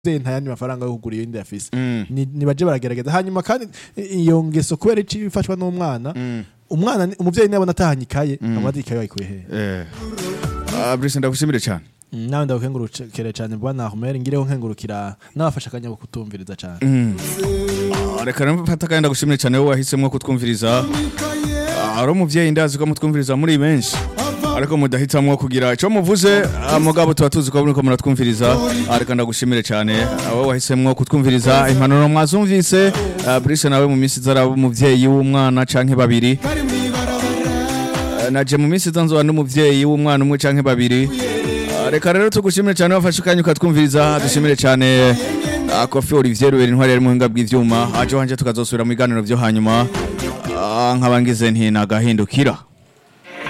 nta yandi mafaranga yo kugura iyindi afise Mm. Ni- nibaje baragerageza hanyuma kandi iyo ngeso kubera ici ifashwa n'umwana Mm. umwana ni- umuvyeyi nabona atahanye ikaye amazi ikaye wayikuye hehe Eh. Ah, Brice ndagushimire cyane Mm, nawe ndagukengurukire cyane bwana Ahmed ngireho nkengurukira n'abafasha akanya ko kutumviriza cyane Mm. Ah, reka rero mfata kandi ndagushimire cyane wowe wahisemo kutwumviriza Ah, ari umuvyeyi ndazi ko mutwumviriza muri benshi ariko mudahitamwo kugira icyo muvuze ah, mugabo tuba tuzi ko muriko muratwumviriza Ah, reka ndagushimire cyane Ah, wowe wahisemwo kutwumviriza impanuro mwazumvise Ah, Brice nawe mu minsi izaraba umuvyeyi w'umwana canke babiri Ah, naje mu minsi iza nzoba n'umuvyeyi w'umwana umwe canke babiri Ah, reka rero tugushimire cyane wafashe ukanya ukatwumviriza dushimire cyane ah, kofi olivier rubera intwari yari muhinga bw'ivyuma aje wanje tukazosubira mu biganiro vyo hanyuma Ah, nkaba ngize nti nagahindukira